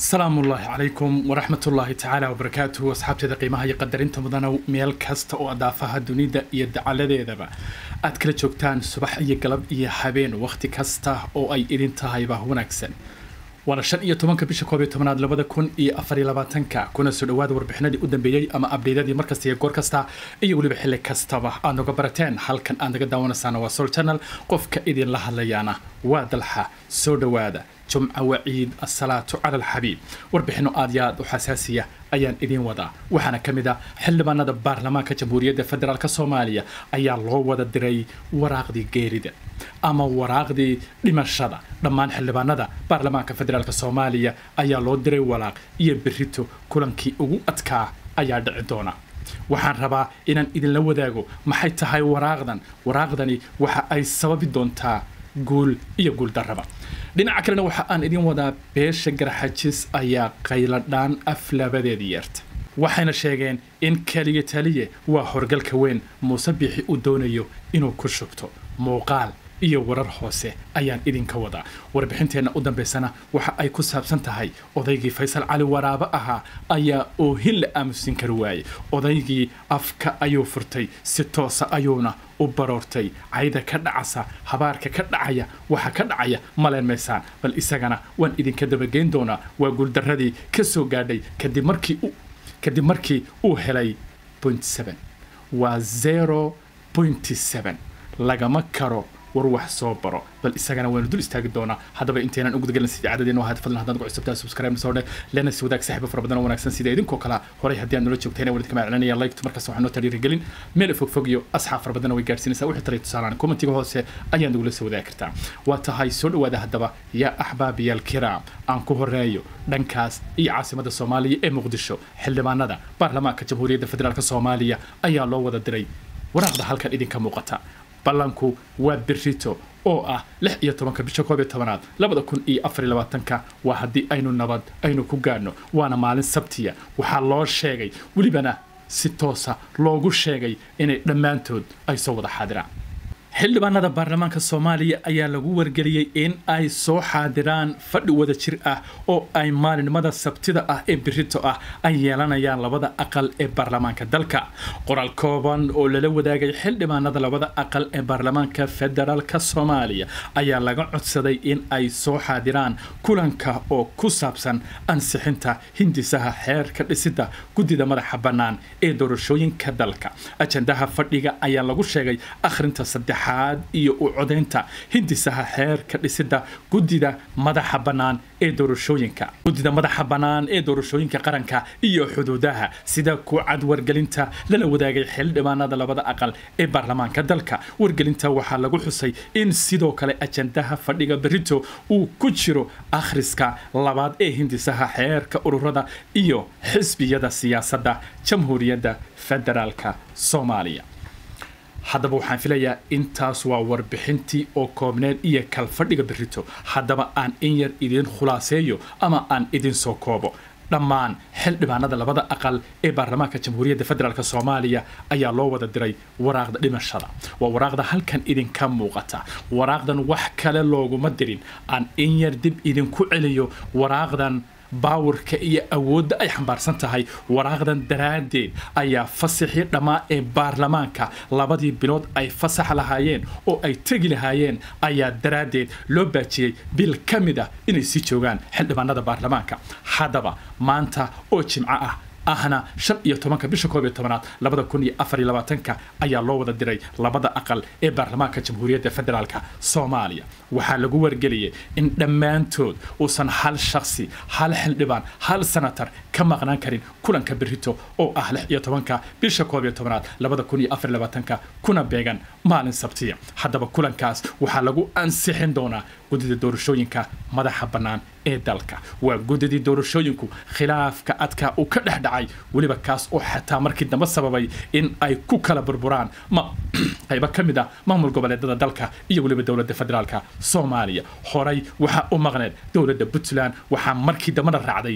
asalaamu ullaahi calaykum waraxmat ullaahi tacaala wabarakaatuhu asxaabteeda qiimaha iyo qadarinta mudana meel kasta oo adaafaha dunida iyo dacaladeedaba aad kala joogtaan subax iyo galab iyo habeen wakhti kasta oo ay idin tahayba wanaagsan waana shan iyo tobanka bisha koob iyo tobanaad labada kun iyo afar iyo labaatanka kuna soo dhawaada warbixinadii u dambeeyey ama abdheydadii markasta iyo goor kasta iyo weliba xilli kastaba aad noga barateen halkan aad naga daawanaysaana waa sol channel qofka idinla hadlayaana waa dalxa soo dhawaada jumca waciid asalaatu cala alxabiib warbixino aad iyo aad u xasaasiya ayaan idiin wadaa waxaana ka mid ah xildhibaanada baarlamaanka jamhuuriyadda federaalk soomaaliya ayaa loo wada diray waraaqdii geerida ama waraaqdii dhimashada dhammaan xildhibaanada baarlamaanka federaalk soomaaliya ayaa loo diray walaaq iyo berito kulankii ugu adkaa ayaa dhici doona waxaan rabaa inaan idinla wadaago maxay tahay waraaqdan waraaqdani waxa ay sababi doontaa guul iyo guul darraba dhinaca kalena waxa aan idin wadaa beesha garxajis ayaa qayladhaan aflabadeedii yeerta waxayna sheegeen in keliya taliye waa horgalka weyn muuse biixi uu doonayo inuu ku shubto muuqaal iyo warar hoose ayaan idinka wadaa warbixinteenna u dambaysana waxa ay ku saabsan tahay odaygii faysal cali waraabo ahaa ayaa oohin la aamusin kari waayey odaygii afka ayuu furtay si toosa ayuuna u baroortay cayda ka dhacasa habaarka ka dhacaya waxa ka dhacaya maleen maysaan bal isagana waan idinka dabageyn doonaa waa guuldarradii ka soo gaadhay kadib markii kadib markii uu helay point seven waa zero point seven lagama karo war wax soo baro bal isagana waynu dul istaagi doonaa haddaba intaynan u gudagalan sidii cadadeen ahaad fadlan haddaad ku cusubtaa subscribe soo dheh lena si wadaag saaxiibo fara badan oo wanaagsan sida idinkoo kale horay haddii aad nala joogtayna waan idinka maclinaya like markaas waxaa noo tariirigelin meel fog fog iyo asxaab fara badan way gaadhsiinaysaa wixii talay tusaalaan commentiga hoose ayaad nagula soo wadaagi kartaa waa tahay soo dhawaada haddaba yaa axbaabiyaal kiraam aan ku horeeyo dhankaas iyo caasimada soomaaliya ee muqdisho xildhibaanada baarlamaanka jamhuuriyadda federaalk soomaaliya ayaa loo wada diray waraaqda halkan idinka muuqata ballanku waa berito oo ah lix iyo tobanka bisha koob iyo tobanaad labada kun iyo afar iyo labaatanka waa haddii aynu nabad aynu ku gaadhno waana maalin sabtiya waxaa loo sheegay welibana si toosa loogu sheegay inay dhammaantood ay soo wada xaadiraan xildhibaanada baarlamaanka soomaaliya ayaa lagu wargeliyey in ay soo xaadiraan fadhi wada jir ah oo ay maalinimada sabtida ah ee berito ah ay yeelanayaan labada aqal ee baarlamaanka dalka qoraal kooban oo lala wadaagay xildhibaanada labada aqal ee baarlamaanka federaalk soomaaliya ayaa laga codsaday in ay soo xaadiraan kulanka oo ku saabsan ansixinta hindisaha xeerka dhisida guddida madaxa bannaan ee doorashooyinka dalka ajandaha fadhiga ayaa lagu sheegay akhrinta saddex iyo u codaynta hindisaha xeerka dhisida guddida madaxa bannaan ee doorashooyinka guddida madaxa bannaan ee doorashooyinka qaranka iyo xuduudaha sida ku cad wargelinta lala wadaagay xildhibaanada labada aqal ee baarlamaanka dalka wargelinta waxaa lagu xusay in sidoo kale ajandaha fadhiga berito uu ku jiro akhriska labaad ee hindisaha xeerka ururada iyo xisbiyada siyaasadda jamhuuriyadda federaalka soomaaliya haddaba waxaan filayaa intaas waa warbixintii oo koobneed iyo kalfadhiga berito haddaba aan in yar idiin khulaaseeyo ama aan idin soo koobo dhammaan xildhibaanada labada aqal ee baarlamaanka jamhuuriyadda federaalk soomaaliya ayaa loo wada diray waraaqda dhimashada waa waraaqda halkan idinka muuqata waraaqdan wax kale looguma dirin aan in yar dib idinku celiyo waraaqdan baawirka iyo awoodda ay xambaarsan tahay waraaqdan daraaddeed ayaa fasaxii dhammaa ee baarlamaanka labadii bilood ay fasax lahaayeen oo ay tegi lahaayeen ayaa daraaddeed loo baajiyey bil ka mid ah inay sii joogaan xildhibaanada baarlamaanka haddaba maanta oo jimco ah ahna shan iyo tobanka bisha koob iyo tobanaad labada kun iyo afar iyo labaatanka ayaa loo wada diray labada aqal ee baarlamaanka jamhuuriyadda federaalk soomaaliya waxaa lagu wargeliyey in dhammaantood uusan hal shaksi hal xildhibaan hal senatar ka maqnaan karin kulanka berito oo ah lix iyo tobanka bisha koob iyo tobanaad labada kun iyo afar iyo labaatanka kuna beegan maalin sabtiya haddaba kulankaas waxaa lagu ansixin doonaa guddida doorashooyinka madaxa bannaan ee dalka waa guddidii doorashooyinku khilaafka adkaa uu ka dhex dhacay weliba kaas oo xataa markii dambe sababay in ay ku kala burburaan ma qaybo ka mid ah maamul goboleedada dalka iyo weliba dowladda federaalka soomaaliya horay waxaa u maqneed dowladda puntland waxaa markii dambena raacday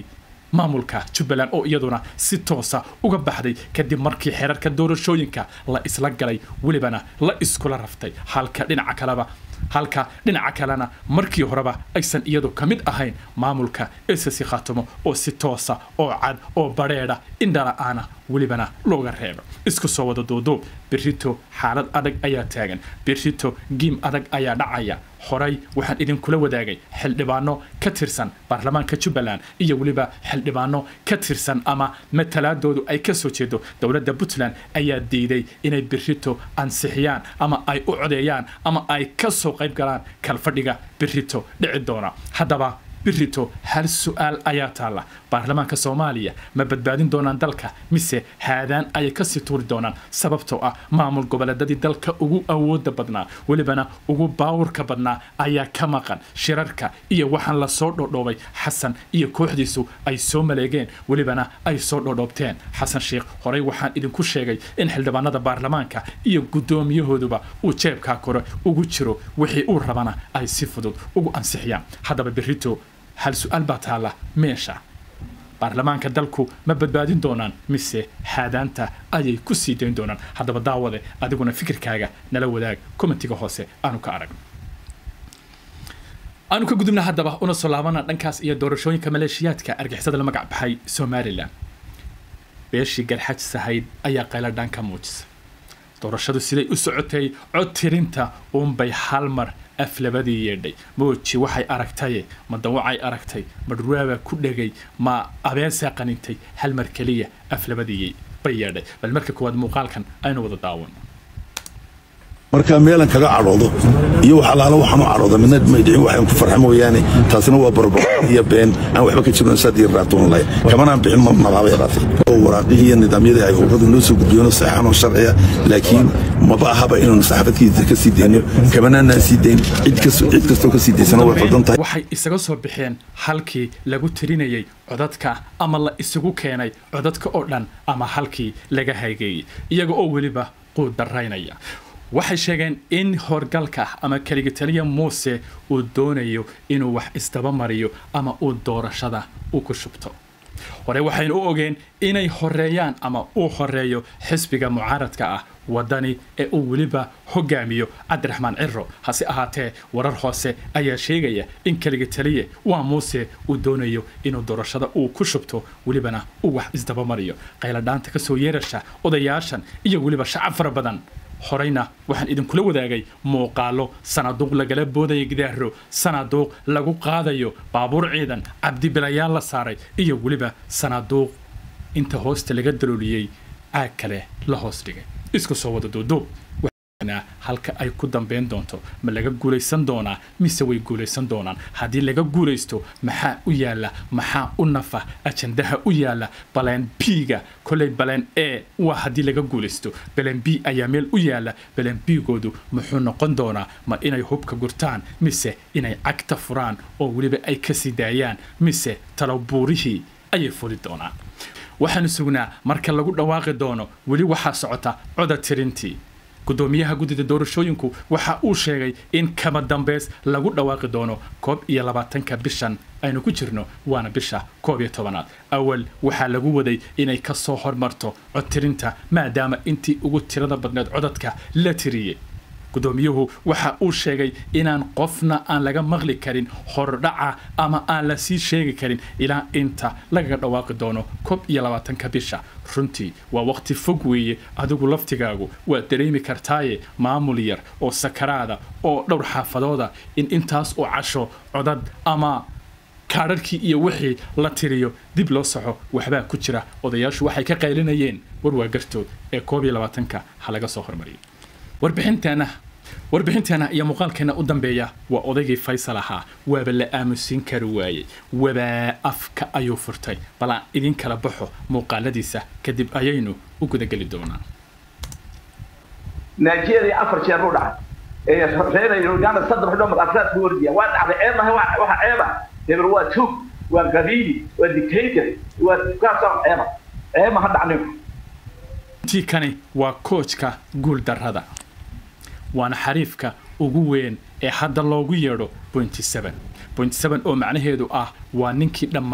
maamulka jubbaland oo iyaduna si toosa uga baxday kadib markii xeerarka doorashooyinka la isla galay welibana la iskula raftay halka dhinaca kaleba halka dhinaca kalena markii horeba aysan iyadu ka mid ahayn maamulka esasi khaatumo oo si toosa oo cad oo badheedha indhala-aana welibana looga reebo isku soo wada duuduub berrito xaalad adag ayaa taagan berrito giim adag ayaa dhacaya horay waxaan idinkula wadaagay xildhibaano ka tirsan baarlamaanka jubbaland iyo weliba xildhibaano ka tirsan ama matalaadoodu ay ka soo jeedo dowladda puntland ayaa diiday inay berrito ansixiyaan ama ay u codeeyaan ama ay ka soo qayb galaan kalfadhiga berrito dhici doona haddaba birito hal su-aal ayaa taalla baarlamaanka soomaaliya ma badbaadin doonaan dalka mise haadaan ayay kasii tuuri doonaan sababtoo ah maamul goboleedadii dalka ugu awooda badnaa welibana ugu baawurka badnaa ayaa ka maqan shirarka iyo waxaan la soo dhodhoobay xasan iyo kooxdiisu ay soo maleegeen welibana ay soo dhodhoobteen xasan sheekh horey waxaan idinku sheegay in xildhibaanada baarlamaanka iyo guddoomiyahooduba uu jeebkaa kore ugu jiro wixii uu rabana ay si fudud ugu ansixiyaan haddaba birito hal su-aal baa taalla meesha baarlamaanka dalku ma badbaadin doonaan mise haadaanta ayay ku sii dayn doonaan haddaba daawade adiguna fikirkaaga nala wadaag commentiga hoose aanu ka aragno aanu ka gudubna haddaba una soo laabana dhankaas iyo doorashooyinka maleeshiyaadka argixisada la magac baxay somalilan beeshii garxaj sahayd ayaa qayladhaan ka muujisa doorashadu siday u socotay cod tirinta uunbay hal mar aflabadii yeedhay mooji waxay aragtaye ma dawacay aragtay ma dhurwaaba ku dhegay ma abeesaa qanintay hal mar keliya aflabadii bay yeedhay bal marka koowaad muuqaalkan aynu wada daawan marka meelan kaga cadhoodo iyo wax alaala waxaan u cadhooda midna maydhicin waxaan ku farxa mooyaane taasina waa barbar iyo been aan waxba ka jirin saad raatuun lay kamanaan bixin nabaabay qaatay oo waraaqihii iyo nidaamyadii ay ururadu noo soo gudbiyeen saxan oo sharciya laakiin maba ahaba inaanu saxaafadkiisa ka sii deyno kamanaanaan sii dayn cid kastoo ka sii daysana way qaldan tahay waxay isaga soo bixeen halkii lagu tirinayay codadka ama la isugu keenay codadka oo dhan ama halkii laga haygeeyey iyaga oo weliba quud daraynaya waxay sheegeen in horgalka ama keligitaliya muuse uu doonayo inuu wax isdaba mariyo ama uu doorashada u ku shubto hore waxaynu u ogeen inay horeeyaan ama uu horeeyo xisbiga mucaaradka ah wadani ee uu weliba hogaamiyo cabdiraxmaan ciro hase ahaatee warar hoose ayaa sheegaya in keligitaliye waa muuse uu doonayo inuu doorashada uu ku shubto welibana uu wax isdaba mariyo qayladhaanta kasoo yeerasha odayaashan iyo weliba shacab fara badan horeyna waxaan idinkula wadaagay muuqaalo sanaaduuq lagala boodaya gidaaro sanaaduuq lagu qaadayo baabuur ciidan cabdibilayaal la saaray iyo weliba sanaaduuq inta hoosta laga dalooliyey caag kale la hoos dhigay isku soo wada duuduub halka ay ku dambeyn doonto ma laga guulaysan doonaa mise way guulaysan doonaan haddii laga guulaysto maxaa u yaala maxaa u nafa ajandaha u yaala baleen b-ga koley baleen e waa haddii laga guulaysto baleen b ayaa meel u yaala baleen b-goodu muxuu noqon doonaa ma inay hubka gurtaan mise inay cagta furaan oo weliba ay kasii daayaan mise talobuurihii ayay fuli doonaan waxaanu sugnaa marka lagu dhawaaqi doono weli waxaa socota coda tirintii gudoomiyaha guddida doorashooyinku waxa uu sheegay in kama dambeys lagu dhawaaqi doono koob iyo labaatanka bishan aynu ku jirno waana bisha koob iyo tobanaad awal waxaa lagu waday inay ka soo hormarto codtirinta maadaama intii ugu tirada badneed codadka la tiriyey guddoomiyuhu waxa uu sheegay inaan qofna aan laga maqli karin hordhaca ama aan la sii sheegi karin ilaa inta lagaga dhawaaqi doono koob iyo labaatanka bisha runtii waa waqti fog weeye adigu laftigaagu waad dareemi kartaaye maamul yar oo sakaraada oo dhowr xaafadooda in intaas oo casho codad ama kaadharkii iyo wixii la tiriyo dib loo soxo waxbaa ku jira odayaashu waxay ka qaylinayeen warwaa gartood ee koob iyo labaatanka ha laga soo hormariyo warbixinteena warbixinteena iyo muuqaalkeena u dambeeya waa odaygii faysal ahaa waaba la aamusin kari waayey wabaa afka ayuu furtay bal aan idin kala baxo muuqaaladiisa kadib ayaynu u gudageli doonaa nigeria afar jeer u dhacay reer uganda saddex dhoo maqasaad ku wardiya waa dhacday ceeb mahay waxa ceeba hebel waa tuug waa qabiili waa dictator waa kaasoo ceeba ceeb ma ha dhacnin intii kani waa koojka guuldarrada waana xariifka ugu weyn ee hadda loogu yeedho pointy seven pointy seven oo macnaheedu ah waa ninkii dhammaa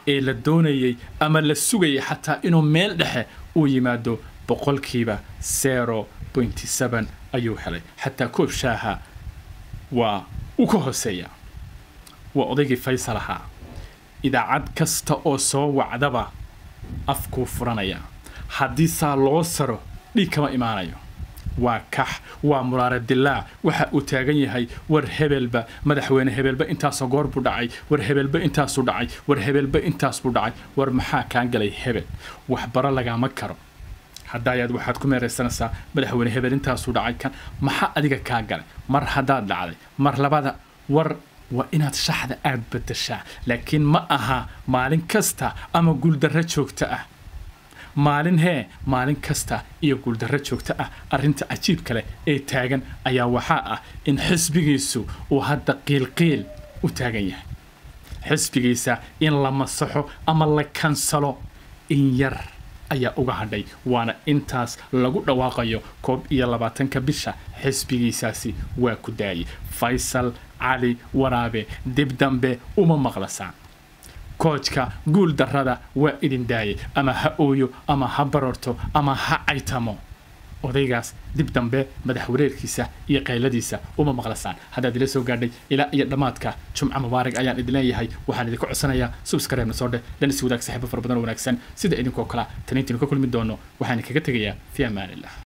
ee la doonayey ama la sugayay xataa inuu meel dhexe uu yimaado boqolkiiba zero pointy seven ayuu helay xataa koob shaaha waa u ka hooseeya waa odaygii faysal ahaa idaacad kasta oo soo wacdaba afkuu furanaya haddii saa loo saro dhiig kama imaanayo waa kax waa muraare dilaac waxa uu taagan yahay war hebelba madaxweyne hebelba intaasoo goor buu dhacay war hebelba intaasuu dhacay war hebelba intaas buu dhacay war maxaa kaan galay hebel waxbaro lagama karo hadaayaad waxaad ku meeraysanaysaa madaxweyne hebel intaasuu dhacay kan maxaa adiga kaa galay mar haddaad dhacday mar labada war waa inaad shaxda aad bedeshaa laakiin ma aha maalin kasta ama guuldarro joogto ah maalin hee maalin kasta iyo guuldarro joogto ah arrinta cajiibka leh ee taagan ayaa waxaa ah in xisbigiisu uu hadda qiilqiil u taagan yahay xisbigiisa in la masaxo ama la kansalo in yar ayaa uga hadhay waana intaas lagu dhawaaqayo koob iyo labaatanka bisha xisbigiisaasi waa ku daayay faysal cali waraabe dib dambe uma maqlasaan koojka guul darrada waa idin daayay ama ha ooyo ama ha barorto ama ha caytamo odaygaas dib dambe madax wareerkiisa iyo qayladiisa uma maqlasaan haddaad ila soo gaadhay ilaa iyo dhammaadka jumco mubaarig ayaan idin leeyahay waxaan idinka codsanayaa subskareebna soo dheh lan is wadaag saaxiibo fara badan oo wanaagsan sida idinkoo kala taniintiinu ka kulmi doono waxaan kaga tegayaa fi amaanillah